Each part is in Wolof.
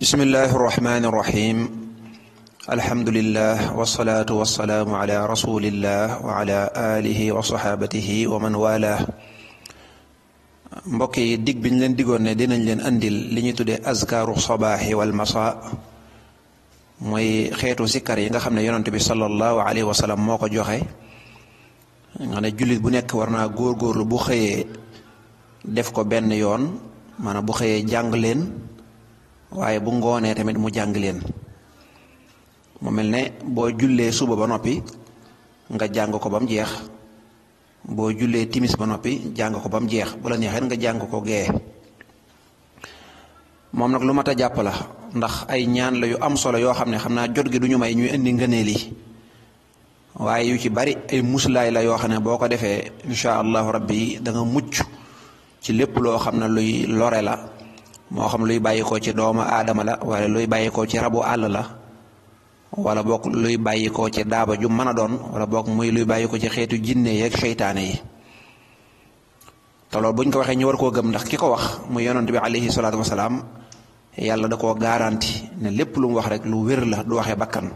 bismillahi irrahmani irrahim alhamdulillah wasalaatu wasalaamu ala rasulillah wa ala alihi wa saxaabatihi wa man wala mbokk yi dig biñ leen digoon ne dinañ leen andil li ñuy tuddee azkaaru sabaaxi wal masa mooy xeetu sikkar yi nga xam ne yonent bi sallallahu alayhi wa sallam moo ko joxe nga ne jullit bu nekk war naa góorgóorlu bu xëyee def ko benn yoon maanaam bu xëyee jàng leen waaye bu ngoonee tamit mu jàng leen mu mel ne boo jullee suba ba noppi nga jàng ko ba mu jeex boo jullee timis ba noppi jàng ko ba mu jeex bu la neexee nga jàng ko gee moom nag lu mat a jàpp la ndax ay ñaan la yu am solo yoo xam ne xam naa jot gi du ñu may ñuy indi ngëneel yi waaye yu ci bari ay muslaay la yoo xam ne boo ko defee incha allahu rabbi da nga mucc ci lépp loo xam ne luy lore la moo xam luy bàyyikoo ci doomu aadama la wala luy bàyyikoo ci rabu àll la wala boog luy bàyyikoo ci daaba ju mën a doon wala boog muy luy bàyyikoo ci xeetu jinne yeeg seytaane yi te loolu buñ ko waxee ñu war koo gëm ndax ki ko wax muy yonent bi alayhi salaatu wasalaam yàlla da koo garanti ne lépp lu mu wax rek lu wér la du waxee bakkan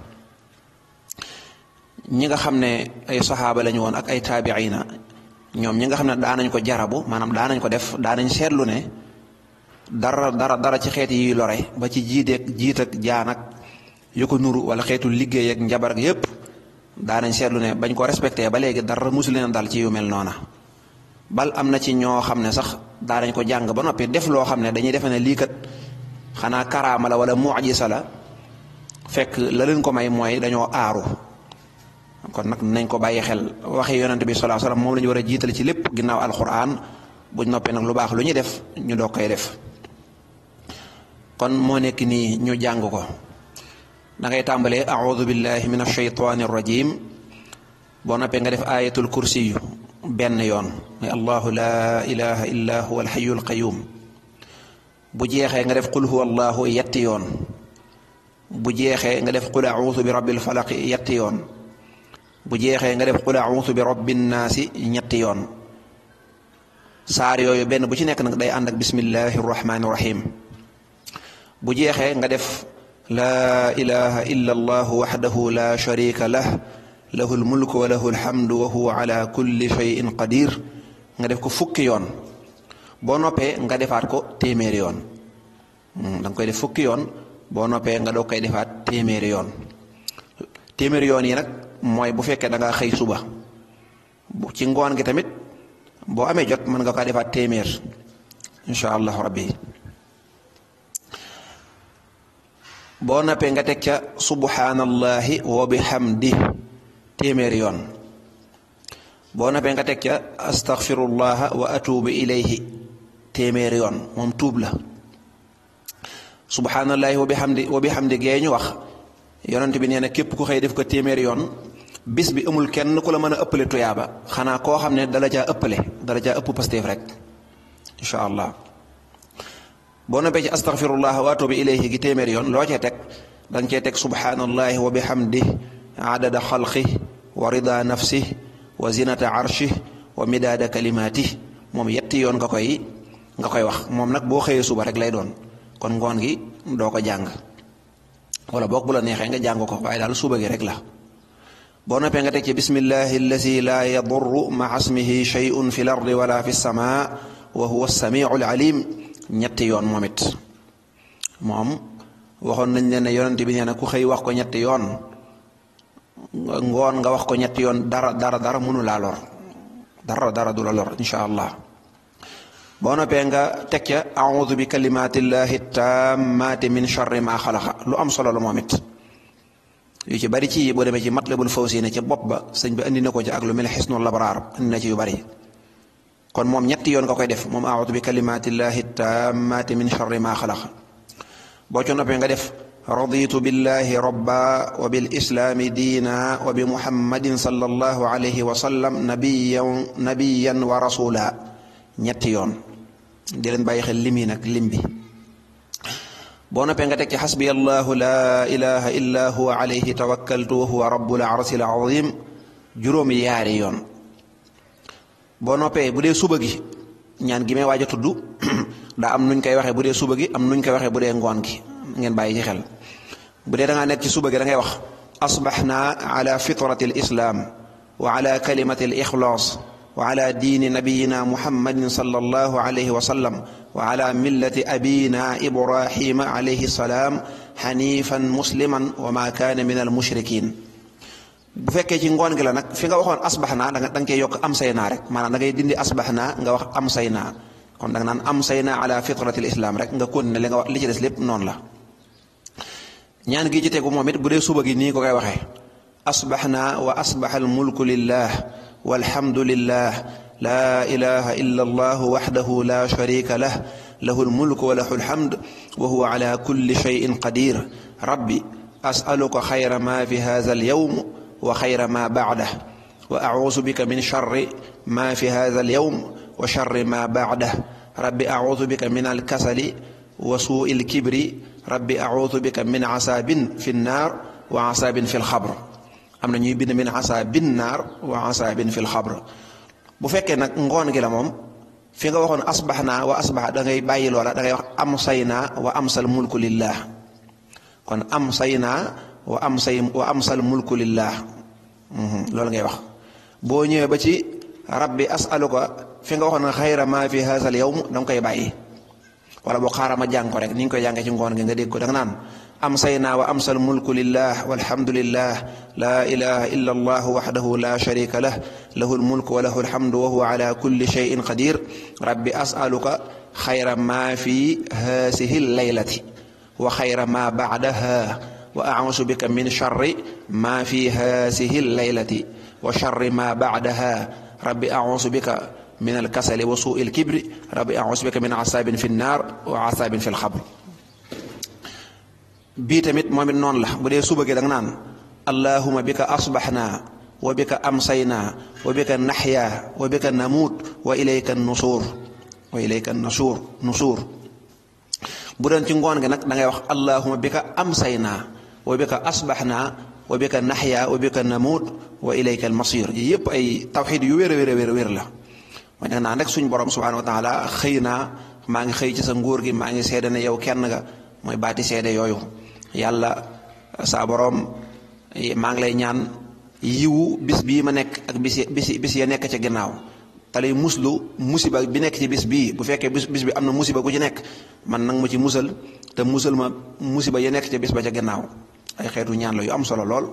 ñi nga xam ne ay saxaaba lañu woon ak ay taabiina ñoom ñi nga xam ne daanañ ko jarabu maanaam daanañ ko def daanañ seetlu ne dara dara dara ci xeet yi lore ba ci jiiteeg jiit ak jaan ak yu ko nuru wala xeetu liggéey ak njabar ak yépp daanañ seetlu ne bañ ko respecté ba léegi dara musu leen dal ci yu mel noona bal am na ci ñoo xam ne sax daanañ ko jàng ba noppi def loo xam ne dañuy defe ne lii kat xanaa karaama la wala mucjisa la fekk la leen ko may mooy dañoo aaru kon nag nañ ko bàyyi xel waxi yonent bi sallallahu alayhi wasallam moom la ñu war a jiital ci lépp ginnaaw alquran buñ noppee nag lu baax lu ñuy def ñu doog koy def kon moo nekk nii ñu jàng ko da ngay tàmbalee audu billahi min alshaytani arrajim boo noppee nga def ayatul kursi yu benn yoon muy allahu la ilaha illa huwa alxayu alqayum bu jeexee nga def qul huwa allahu yetti yoon bu jeexee nga def qul audu bi rabbil falaq yetti yoon bu jeexee nga def qul audu bi rabbin naasi ñetti yoon saar yooyu benn bu ci nekk nag day ànd ak bismillahi rahmaani rahim bu jeexee nga def laa ilaha illa allahu waxdahu la sharika lah lahu lmulku wa lahu alhamdu wa huwa ala kulli cheyin qadir nga def ko fukki yoon boo noppee nga defaat ko téeméeri yoon da nga koy def fukki yoon boo noppee nga doog koy defaat téeméeri yoon téeméeri yoon yi nag mooy bu fekkee da nga xëy suba ci ngoon gi tamit boo amee jot mën nga ko defaat téeméer incha allahu rabbi boo nappee nga teg ca subhanallahi wa bihamdi téeméeri yoon boo nappee nga teg ca astaghfirullah wa atubu ilayhi téeméeri yoon moom tuub la subhanallahi wa bihamdi wa bihamdi gee ñu wax yonent bi nee na képp ku xëy def ko téeméeri yoon bis bi amul kenn ku la mën a ëppale tuyaaba xanaa koo xam ne dala caa ëppale dala caa ëpp pasteef rek incha allah boo noppee ci astaghfirullah wa atubu ilayhi gi téeméeri yoon loo cee teg da nga cee teg subhanallahi wa bihamdi adada xalqi wa rida nafsi wa zinata arshi wa midaada kalimati moom yetti yoon nga koy nga koy wax moom nag boo xëyee suba rek lay doon kon ngoon gi doo ko jàng wala boog bu la neexee nga jàng ko waaye daal suba gi rek la boo noppee nga teg ci bismillahi allazi laa yadurru maa ismihi shay'un fi l ardi wala fi sama wa huwa samiu alalim ñetti yoon moom it moom waxoon nañ leen ne yonent bi nee na ku xëy wax ko ñetti yoon ngoon nga wax ko ñetti yoon dara dara dara mënu laa lor dara dara du la lor insha allah boo noppee nga teg ca audu bi kalimatillahi tammati min charri ma xalaqa lu am solo la moom it yu ci bari ci boo demee ci matlabul fawzayni ca bopp ba sëñ bi andi na ko ci ak lu mel xisnul labraar andi na ci yu bari kon moom ñetti yoon nga koy def moom audu bi kalimatillahi tammati min charri ma xalaqa boo ci noppee nga def raditu billahi rabba wa bil islaami diina wa bi muhammadin sallallahu alayhi wa sallam nabiyan nabiyan wa rasula ñetti yoon di leen bàyyi xel limi nag lim bi boo noppee nga teg ci xasbi allahu laa ilaha illa huwa alayhi tawakkaltu wa huwa rabbul arsil azim juróomi yaari yoon boo noppee bu dee suba gi ñaan gi may waaj a tudd daa am nuñ koy waxee bu dee suba gi am nuñ koy waxee bu dee ngoon gi ngeen bàyyi ci xel bu dee da ngaa nekk ci suba gi da ngay wax asbaxna ala fitrati al islam wa ala kalimati al ixlaas wa ala diini nabiyina muhammadin sallallahu alayhi wa sallam wa ala millati abina ibrahima alayhi salaam xanifan musliman wa ma kaana min al mushrikin bu fekkee ci ngoon gi la nag fi nga waxoon asbax naa da nga da nga koy yokk am say naa rek maanaam da ngay dindi asbax naa nga wax am say naa kon da nga naan am say naa ala fitratil islam rek nga continuer li nga wax li ci des lépp noonu la ñaan gi ci tegu moom it bu dee suba gi nii ko koy waxee asbax naa wa asbax al mulku lillah walhamdu lillah laa ilaha illa allah waxdahu la sharika lah lahu almulku wa lahu alhamd wa huwa ala kulli shayin qadir rabbi asaluka xayra ma fi hadha alyawm wa xayra ma bacdah wa acuudu bika min charri ma fi hada alyawm wa charri ma bacdah rabbi acuudu bika min alkasali wa suui alkibri rabbi acuudu bika min casaabin fi nnaar wa casaabin fi lxabr am na ñuy bind min casaabin naar wa casaabin fi lxabr bu fekkee nag ngoon gi la moom fi nga waxoon asbax naa wa asbax da ngay bàyyi loola da ngay wax am say naa wa amsal mulku lillah kon am say naa wa am say wa amsal mulku lillah loolu ngay wax boo ñëwee ba ci rabbi asaluka fi nga waxoon xayra ma fi haasal yawm da nga koy bàyyi wala boo xaaral ma jàng ko rek ni ñu koy jàngee ci ngoon gi nga dégg ko da nga naan am say naa wa amsal mulku lillah walhamdulillah laa ilaha illa allah waxdahu la sharika lah lahu lmulku wa lahu alhamdu wa huwa ala kulli shayin qadir rabbi asaluka xayra ma fi haasihi laylati wa xayra ma bacdaha wa acuusu bika min charri ma fi haasihi laylati wa charri ma bacdaha rabbi acuusu bika min alkasali wa suui alkibri rabbi acuusu bika min casaabin fi nnaar wa casaabin fi lxabr bii tamit moom it noonu la bu dee suba gi da nga naan allahuma bika asbaxnaa wa bika amsaynaa wa bika naxyaa wa bika namuut wa ilayka nusuur wa ilayka nusuur nusuur bu doon ci ngoon gi nag da ngay wax allahuma bika amsaynaa wa bika asbaxnaa wa bika naxyaa wa bika namuut wa ilayka almasir yi yëpp ay tawxiid yu wér a wér a wér a wér la mooy nag naan rek suñ borom subhaanahu wa taala xëy naa maa ngi xëy ci sa nguur gi maa ngi seede ne yow kenn nga mooy baati seede yooyu yàlla saa boroom maa ngi lay ñaan yiwu bis bii ma nekk ak bis bis bis ya nekk ca ginnaaw te lay muslu musiba bi nekk ci bis bii bu fekkee bis bis bi am na musiba ku ci nekk man nag ma ci musal te musal ma musiba ya nekk ca bis ba ca ginnaaw ay xeetu ñaan la yu am solo lool.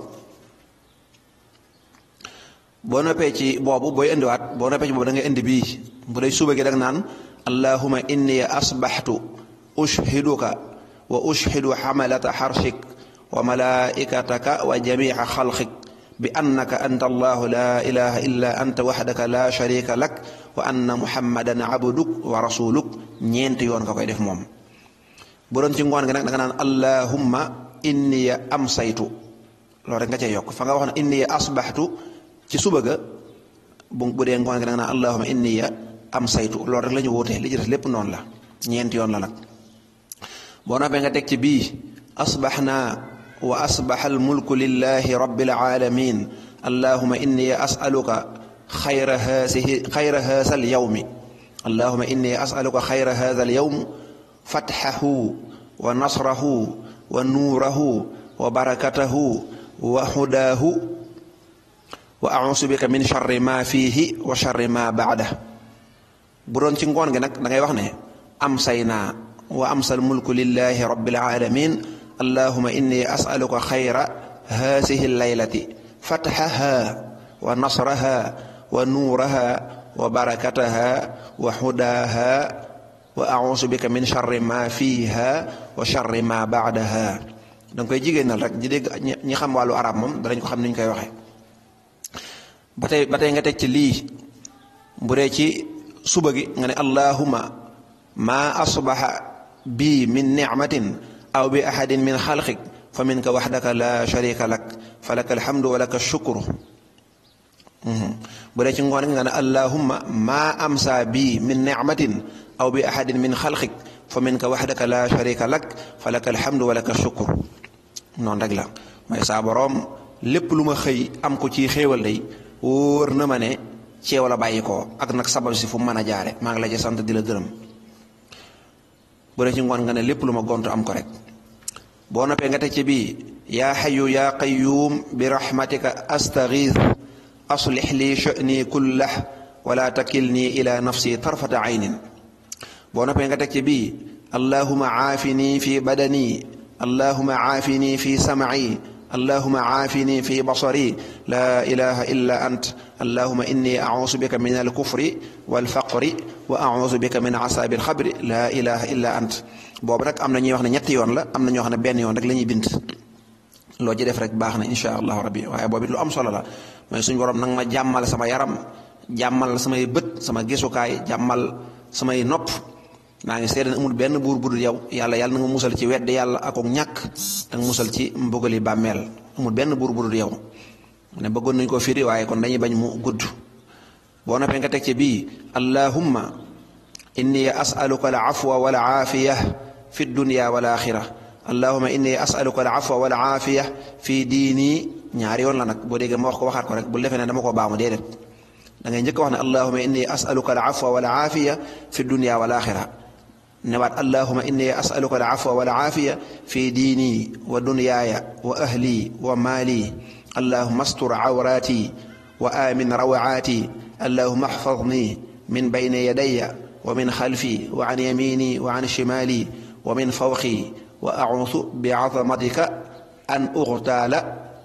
boo noppee ci boobu booy indiwaat boo noppee ci boobu da ngay indi bii bu dee suba gi da nga naan allahuma inni asbaxtu ushhiduka wa ushhidu xamalata xarshik wa malaikataka wa jamica xalqik bi annaka anta allahu la ilaha illa anta waxdaka la sharika lak wa anna muhammadan abduk wa rasuluk ñeenti yoon nga koy def moom bu doon ci ngoon gi nag da nga naan allahumma inniya amsaytu loolu rek nga cay yokk fa nga wax ne inniya asbaxtu ci suba ga bu bu dee ngoon gi da nga naan allahumma inniya amsaytu loolu rek la ñu wóotee li ci des lépp noonu la ñeenti yoon la nag boo noppee nga teg ci bii asbaxnaa wa asbaxa almulku lillahi rabbil alamin allahuma inni asaluka xayra haasihi xayra haasa alyawmi allahuma inni asaluka xayra haasa alyawm fatxahu wa nasrahu wa nuurahu wa barakatahu wa xudaahu wa ausu bika min charri ma fiihi wa charri ma baada bu doon ci ngoon gi nag da ngay wax ne am say naa wa amsal mulku lillahi rabbil alamin allahuma inni asaluka xayra haasihi laylati fatxaha wa nasraha wa nuuraha wa barakataha wa xudaaha wa ausu bika min charri ma fiiha wa charri ma baadaha da nga koy jigéenal rek di dégg ñi xam wàllu arab moom danañ ko xam ni ñu koy waxee ba tey ba tey nga teg ci lii bu dee ci suba gi nga ne allahuma maa asbaxa bii min nicmatin aw bi ahadin min xalqik fa minka waxdaka la sharika lak fa laka alhamdu wa laka shukru bu dee ci ngoon gi nga ne allahumma maa amsa bii min nicmatin aw bi ahadin min xalqik fa minka waxdaka la sharika lak fa laka alhamdu wa laka shukru noonu rek la mooy saa boroom lépp lu ma xëy am ko ci xéewal day wóor na ma ne ceew la bàyyi ko ak nag sabab si fu mu mën a jaare maa ngi la ci sant di la gërëm bu dee ci ngoon nga ne lépp lu ma gont am ko rek boo noppee nga teg ci bii yaa xayu yaa qayuum bi rahmatika astagiith aslix lii sha'ni kullah wala takilni ila nafsi tarfata aynin boo noppee nga teg ci bii allahuma caafini fi badani allahuma caafini fi samci allahuma caafini fi basari laa ilaha illa ant allahuma inni acuusu bika min alkufri walfaqri wa acuusu bika min casaabi alxabri laa ilaha illa ant boobu nag am na ñuy wax ne ñetti yoon la am na ñoo xam ne benn yoon rek la ñuy bind loo ci def rek baax na insha allahu rabbi waaye boobu it lu am solo la mooy suñu borom nag ma jàmmal sama yaram jàmmal samay bët sama gisukaay jàmmal samay nopp maa ngi seede ne amul benn buur budul yow yàlla yàlla na nga musal ci wedd yàlla ak ak ñàkk da nga musal ci mbugali bàmmeel amul benn buur budul yow ne bëggoon nañ koo firi waaye kon dañuy bañ mu gudd boo noppee nga teg ci bii allahumma inni asaluka al afwa wal aafiya fi dunya wal axira allahumma inni asaluka al afwa wal aafiya fi diini ñaari yoon la nag boo déggee ma wax ko waxaat ko rek bul defee ne dama koo baamu déedéet da ngay njëkk wax ne allahumma inni asaluka al afwa wal aafiya fi dunya wal axira newaat allahuma inni asaluka al afwa wal aafiya fi diini wa dunyaaya wa ahli wa maali allahuma astur awraati wa amin rawaati allahuma axfadni min bayni yadaya wa min xalfi wa an yamini wa an shimaali wa min fawqi wa acuudu bi azamatika an uxtaala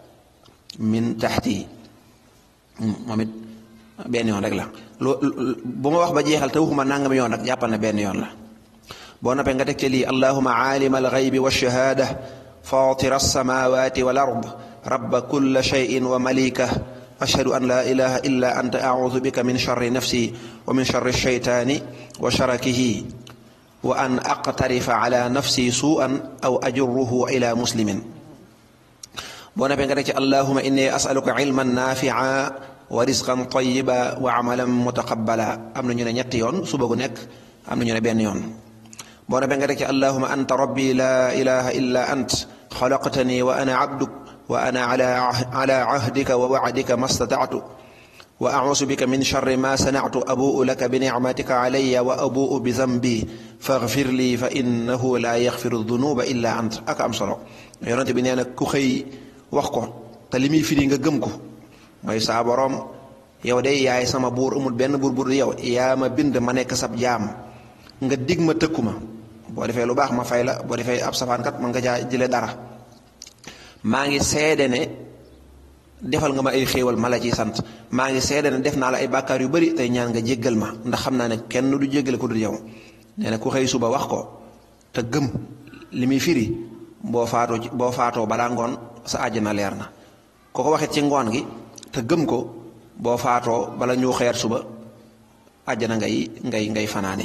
min taxti moom it benn yoon rek la loo bu ma wax ba jeexal te waxuma nangam yoon rek jàppal ne benn yoon la boo noppee nga teg ci lii allahuma aalima alxaybi walchahaada fatira alsamawati wal ard rabba kulla cheyin wa malika ashhadu an laa ilaha illa anta audu bika min charri nafsi wa min charri alcheytaani wa sharakihi wa an aqtarifa ala nafsi suu'an aw ajurruhu ila muslimin boo noppee nga teg ci allahuma inni asaluka ilman naafica wa risqan tayiba wa amalan mutaqabbala am na ñu ne ñetti yoon suba gu nekk am na ñu ne benn yoon boo noppee nga teg ci allahuma anta rabbi laa ilaha illa ant xalaqtani wa ana abduk wa ana ala ahdika wa wacdika ma statactu wa acuusu bika min charri ma sanactu abuu laka bi nicmatika calaya wa abuu bi zambi faxfir lii fa innahu laa yaxfiru dunuba illa ant ak am solo yonente bi nee na ku xëy wax ko te li muy firi nga gëm ko mooy saa boroom yow de yaay sama buur amul benn buur buur yow yaa ma bind ma nekk sab jaam nga dig ma tëkku ma boo defee lu baax ma fay la boo defee ab safaankat man nga jaa jële dara maa ngi seede ne defal nga ma ay xéewal ma la ciy sant maa ngi seede ne def naa la ay bàkkaar yu bari tey ñaan nga jéggal ma ndax xam naa ne kenn du jéggale ko dul yow nee na ku xëy suba wax ko te gëm li muy firi boo faatoo boo faatoo balaa ngoon sa àjjana leer na ko ko waxit ci ngoon gi te gëm ko boo faatoo bala ñu xeer suba àjjana ngay ngay ngay fanaane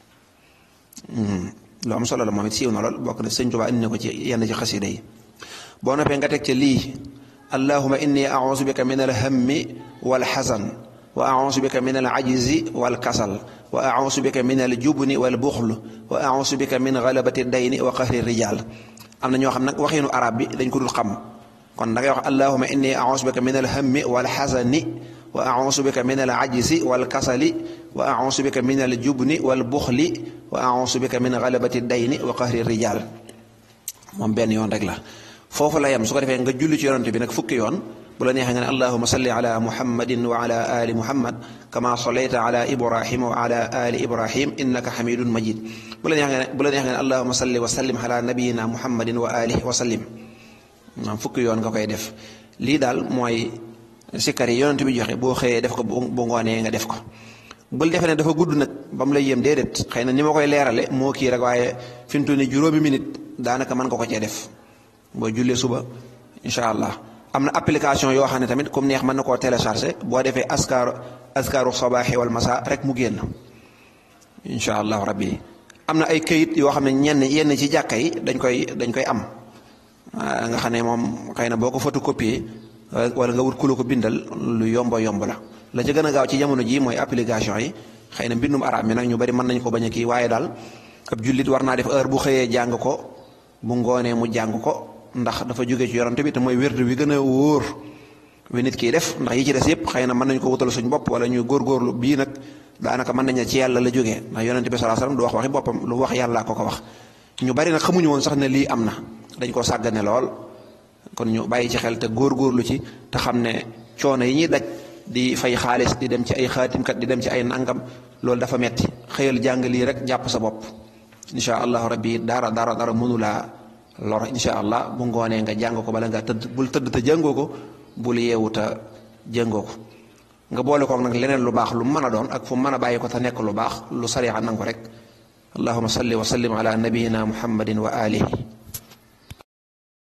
lu am solo la moom it siiw na lool bokk na sëñ Tuubaa indi na ko ci yenn ci xasida yi boo noppee nga teg ca lii allahuma inni ausu bika min alhammi walxasan wa ausu bika min alajzi walkasal wa ausu bika min aljubni walbuxl wa ausu bika min galabati dayni wa qahri rijal am na ñoo xam nag waxiinu arab bi dañ ko dul xam kon da ngay wax allahuma inni ausu bika min alhammi walxasani wa ausu bika min alajzi walkasali wa ausu bika min aljubni walbuxli wa ausu bika min galabati dayni wa qahri rijal moom benn yoon rek la foofu la yem su ko defee nga julli ci yonante bi nag fukki yoon bu la neexee nga ne allahuma salli ala muhammadin wa ala ali muhammad kama sallayta ala ibrahima wa ala ali ibrahim innaka xamidun majid bu la neexee nga ne bu la neexee nga ne allahuma salli wa sallim ala nabiyina muhammadin wa alihi wa sallim maam fukki yoon nga koy def lii daal mooy sikkar yi yonante bi joxe boo xëyee def ko bu ngoonee nga def ko bul defee ne dafa gudd nag ba mu lay yem déedéet xëy na ni ma koy leerale moo kii rek waaye fi mu toll nii juróomi minute daanaka mën nga ko cee def boo jullee suba incha allah am na application yoo xam ne tamit comme neex mën na koo téléchargé boo defee askaaru askaaru sabaaxi wal masa rek mu génn incha allahu rabbi am na ay këyit yoo xam ne ñenn yenn ci jàkka yi dañ koy dañ koy am nga xam ne moom xëy na boo ko photocopier wala nga wut ku la ko bindal lu yombo yomb la la ci gën a gaaw ci jamono ji mooy application yi xëy na mbindum arab mi nag ñu bari mën nañ ko bañ a kii waaye daal ab jullit war naa def heure bu xëyee jàng ko bu ngoonee mu jàng ko ndax dafa jóge ci yorante bi te mooy wérdu wi gën a wóor wi nit kiy def ndax yi ci des yëpp xëy na mën nañu ko wutal suñ bopp wala ñu góorgóorlu bii nag daanaka mën nañ ci yàlla la jógee ndax yonente bi salaa salaam du wax waxi boppam lu wax yàllaa ko ko wax ñu bari nag xamuñu woon sax ne lii am na dañ koo sàggane lool kon ñu bàyyi ci xel te góorgóorlu ci te xam ne coono yi ñuy daj di fay xaalis di dem ci ay xaatimkat di dem ci ay nangam loolu dafa metti xëyal jàng lii rek jàpp sa bopp incha allahu rabbi dara dara dara mënulaa lor incha allah bu ngoonee nga jàng ko bala nga tëdd bul tëdd te jàngoo ko bul yeewu te jàngoo ko nga boole kook nag leneen lu baax lu mën a doon ak fu mën a bàyyi ko te nekk lu baax lu sariya nang ko rek allahuma salli wa sallim ala nabiyina muhammadin wa alihi